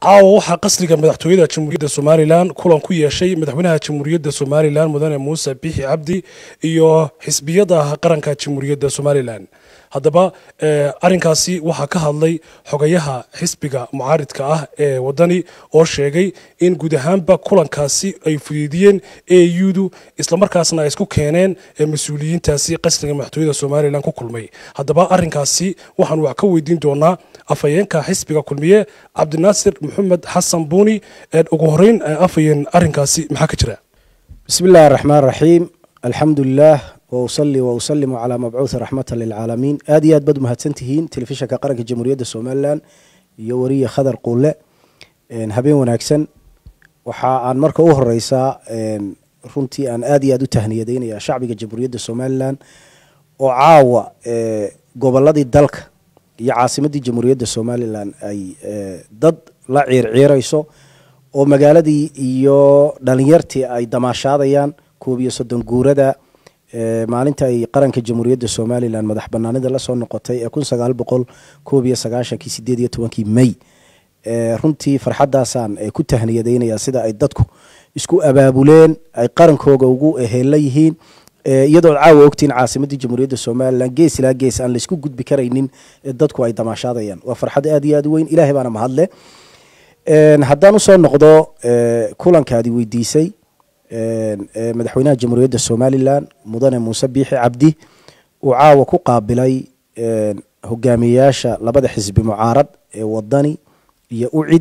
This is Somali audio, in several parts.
caawa waxaa qasriga madaxtooyada jamhuuriyadda somalilan kulan ku yeeshay madaxweynaha jamhuuriyadda somalilan mudane muuse bixi cabdi iyo xisbiyada qaranka jamhuuriyadda somalilan haddaba arinkaasi waxaa ka hadlay xogayaha xisbiga mucaaridka ah ee wadani oo sheegay in guud ahaanba kulankaasi ay fudeydiyeen audu islamarkaasna ay isku keeneen mas-uuliyiintaasi qasriga madaxtooyada somalilan ku kulmay haddaba arinkaasi waxaan wax ka weydiin doonaa afhayeenka xisbiga kulmiye cabdinaasir maxamed xasan buuni ugu horeyn afhayeen arinkaasi maxaa ka jira bismi illahi araxmaan raxiim alxamdu lilah wausali wausalimu calaa mabcuuhi raxmata lilcaalamiin aad iyo aad baad umahadsantihiin telefishanka qaranka jamhuuriyadda somalilan iyo wariye khadar quule habeen wanaagsan waxa aan marka u horeysaa runtii aan aad iyo aad u tahniyadaynaya shacbiga jamhuuriyadda somalilan oo caawa goboladii dalka iyo caasimadii jamhuuriyadda somalilan ay dad la ciirciirayso oo magaaladii iyo dhalinyartii ay damaashaadayaan koob iyo soddon guurada maalinta ay qaranka jamhuuriyadda somalilan madax banaanida lasoo noqotay ee kun sagaal boqol koob iyo sagaashankii sideed iyo tobankii may runtii farxadaasaan ku tahniyadaynaya sida ay dadku isku abaabuleen ay qarankooga ugu heella yihiin iyadoo caawa ogtiin caasimadii jamhuuriyadda somalilan gees ilaa gees aan laysku gudbi karaynin dadku ay damaashaadayaan waa farxad aad iyo aad u weyn ilahay baana mahadle haddaan usoo noqdo kulankaadi weydiisay madaxweynaha jamhuuriyadda somalilan mudane muuse biixi cabdi uu caawa ku qaabilay hogaamiyeyaasha labada xisbi mucaarad ee wadani iyo ucid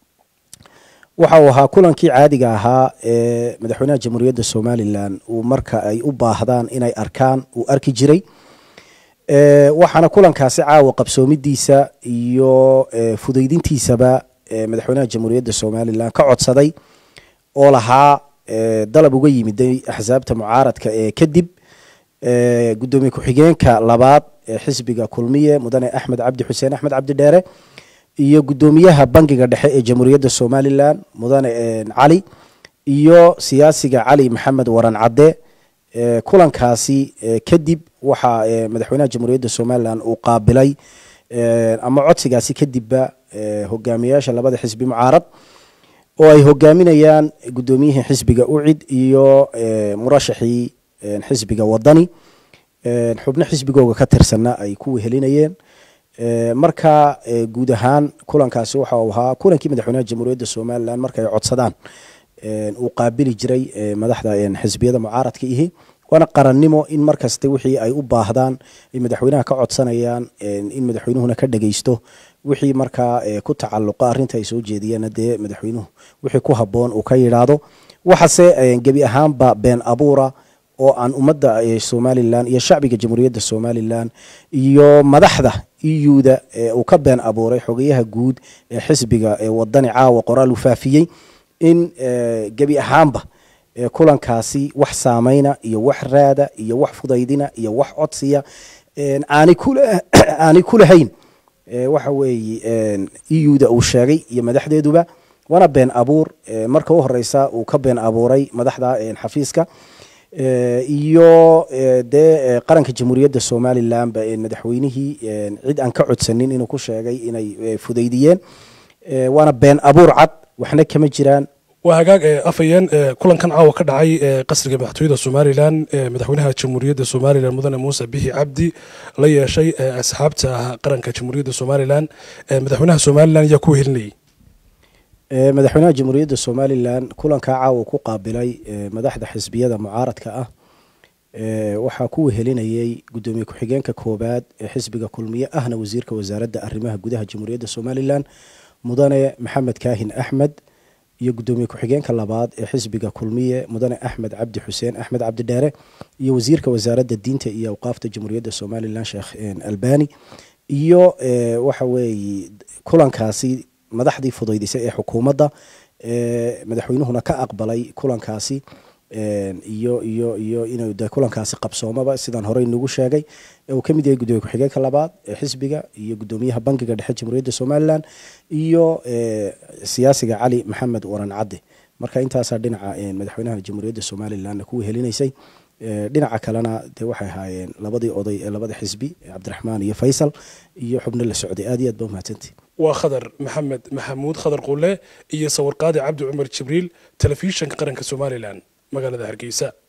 waxa uu ahaa kulankii caadiga ahaa ee madaxweynaha jamhuuriyadda somalilan uu marka ay u baahdaan inay arkaan uu arki jiray waxaana kulankaasi caawa qabsoomidiisa iyo fudaydintiisaba madaxweynaha jamhuuriyadda somalilan ka codsaday oo lahaa dalab uga yimiday axsaabta mucaaradka ee kadib gudoomiye ku-xigeenka labaad ee xisbiga kulmiye mudane axmed cabdi xuseen axmed cabdi dheere iyo gudoomiyaha bangiga dhexe ee jamhuuriyadda somalilan mudane cali iyo siyaasiga cali maxamed waran cadde kulankaasi kadib waxaa madaxweynaha jamhuuriyadda somalilan uu qaabilay ama codsigaasi kadibba hogaamiyayaasha labada xisbi mucaarad oo ay hogaaminayaan gudoomiyihii xisbiga ucid iyo murashaxii xisbiga wadani xubno xisbigooga ka tirsanna ay ku wehelinayeen marka guud ahaan kulankaasi waxa uu ahaa kulankii madaxweynaha jamhuuriyadda somalilan marka ay codsadaan uu qaabili jiray madaxda xisbiyada mucaaradka ihi waana qarannimo in markasta wixii ay u baahdaan ay madaxweynaha ka codsanayaan in madaxweynuhuna ka dhageysto wixii markaa ku tacaluqa arrinta ay soo jeediyeenna dee madaxweynuhu wixii ku habboon uu ka yidhaahdo waxaase gebi ahaanba been abuura oo aan ummadda somalilan iyo shacbiga jamhuuriyadda somalilan iyo madaxda euda uu ka been abuuray xogayaha guud ee xisbiga wadani caawa qoraal uu faafiyey in gebi ahaanba kulankaasi wax saameyna iyo wax raada iyo wax fudaydina iyo wax codsiya aanay ku lahayn waxa weeye euda uu sheegay iyo madaxdeeduba waana been abuur marka u horeysa uu ka been abuuray madaxda xafiiska iyo dee qaranka jamhuuriyadda somalilanba madaxweynihii cid aan ka codsanin inuu ku sheegay inay fudaydiyeen waana been abuur cad waxna kama jiraan waa hagaag afhayeen kulankan caawa ka dhacay qasriga madaxtooyada somalilan madaxweynaha jamhuuriyadda somalilan mudane muuse bixi cabdi la yeeshay asxaabta qaranka jamhuuriyadda somalilan madaxweynaha somalilan ayaa ku wehelinayay madaxweynaha jamhuuriyadda somalilan kulankaa caawa ku qaabilay madaxda xisbiyada mucaaradka ah waxaa ku wehelinayay gudoomiye ku-xigeenka koobaad ee xisbiga kulmiye ahna wasiirka wasaaradda arrimaha gudaha jamhuuriyadda somalilan mudane maxamed kaahin axmed iyo gudoomiye ku-xigeenka labaad ee xisbiga kulmiye mudane axmed cabdi xuseen axmed cabdi dheere iyo wasiirka wasaaradda diinta iyo awqaafta jamhuuriyadda somalilan sheekh albani iyo waxa weeye kulankaasi madaxdii fudaydisay ee xukuumadda madaxweynuhuna ka aqbalay kulankaasi iyo iyo iyo inuu de kulankaasi qabsoomaba sidaan horey nagu sheegay uu kamid yahay gudoomiye ku-xigeenka labaad ee xisbiga iyo gudoomiyaha bankiga dhexe jamhuuriyadda somalilan iyo siyaasiga cali maxamed waran cadde marka intaasaa dhinaca madaxweynaha jamhuuriyadda somalilanna ku wehelinaysay dhinaca kalena dee waxay ahaayeen labadii oday ee labada xisbi cabdiraxmaan iyo faysal iyo xubno la socday aad iyo aad ba umahadsantihi waa khadar maxamed maxamuud khadar quule iyo sawirqaadi cabdi cumar jibriil telefishanka qaranka somalilan magaalada hargeysa